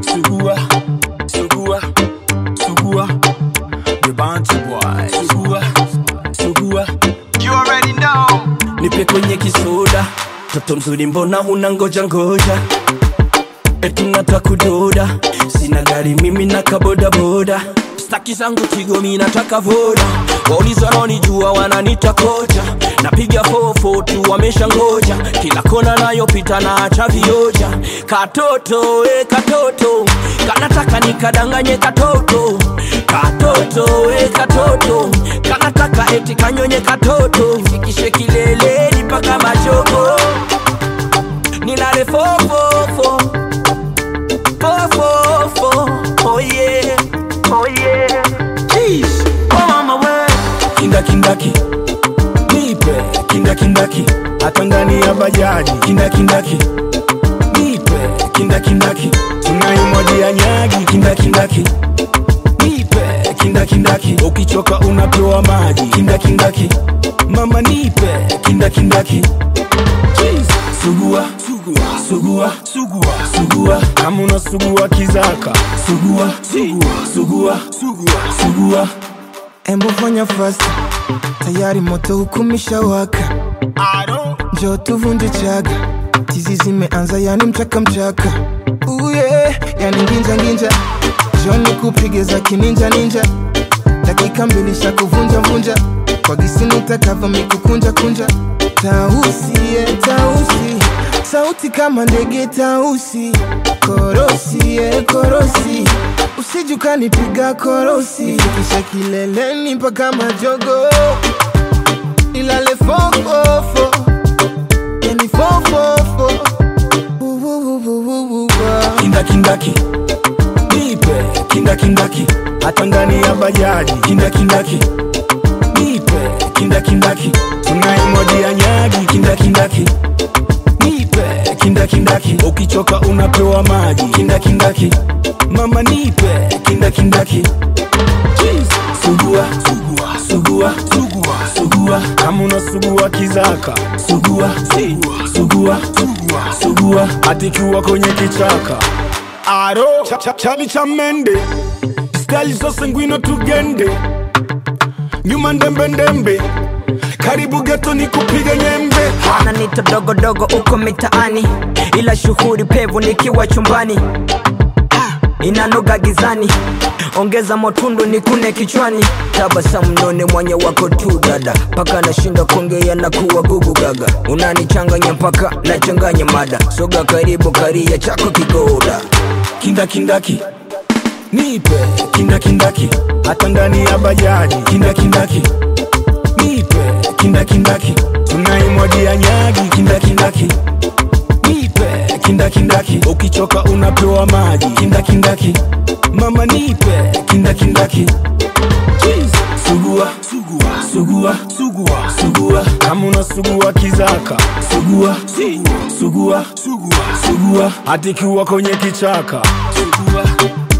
sugua, sugua, sugua, the bounty boy, sugua, sugua, You already know. nipe kwenye kisoda, toto mzuri mbona huna ngoja ngoja, eti nataka kudoda, sina gari mimi na kabodaboda, staki zangu tigo mi nataka voda, wauliza wanaonijua wananita kocha, napiga fofo tu wamesha ngoja, kila kona nayopita naacha vioja, katoto e katoto, kanataka nikadanganye katoto, katoto e katoto, kanataka eti kanyonye katoto, fikishe kileleni mpaka machogo, ninale fofofo fofofo, oh yeah, oh yeah, Jeez. oh mama we kinda kindaki nipe kinda kindaki hata ndani ya bajaji kinda kindaki nipe kinda kindaki tunaimwagia nyagi kinda kindaki nipe kinda kindaki ukichoka unapewa maji kinda kindaki mama nipe kinda kindaki Jeez. sugua sugua sugua sugua sugua kama unasugua kizaka sugua sugua sugua sugua sugua Embo fanya fasta, tayari moto hukumisha waka, I don't njoo tuvunje chaga, tizi zimeanza yani mchaka mchaka, uye yani nginja nginja, joni kupige za kininja ninja, dakika mbili sha kuvunja vunja, kwa gisi nitakavyo mikukunja kunja, tausi ye tausi, sauti kama ndege tausi, korosi ye korosi, usije ukanipiga korosi, fikisha kileleni mpaka majogo, ilale fofofo, yani fofofo, Uwuwuwuwuwa. kinda kindaki nipe kinda kindaki hata ndani ya bajaji kinda kindaki nipe kinda kindaki tunaimwagia nyagi kinda kindaki nipe kinda kindaki ukichoka unapewa maji kinda kindaki mama nipe kinda kindaki Jeez. sugua sugua sugua sugua sugua kama unasugua kizaka sugua sugua sugua sugua sugua atikiwa kwenye kichaka aro cha, cha, chali cha mende stali zose ngwino tugende nyuma ndembe ndembe karibu geto ni kupiga nyembe wananita dogodogo uko mitaani ila shughuli pevu nikiwa chumbani Ah, inanoga gizani ongeza motundu nikune kichwani tabasamu none mwanya wako tu dada mpaka nashinda kuongea na kuwa gugu gaga unanichanganya mpaka nachanganya mada soga karibu karia chako kigoda kinda kindaki nipe kinda kindaki hata ndani ya bajaji kinda kindaki nipe kinda kindaki tunaimwagia nyagi kinda kindaki nipe kinda kindaki ukichoka unapewa maji kinda kindaki mama nipe kinda kindaki Jeez. sugua sugua sugua sugua sugua kama unasugua kizaka sugua sugua sugua sugua sugua atikiwa kwenye kichaka sugua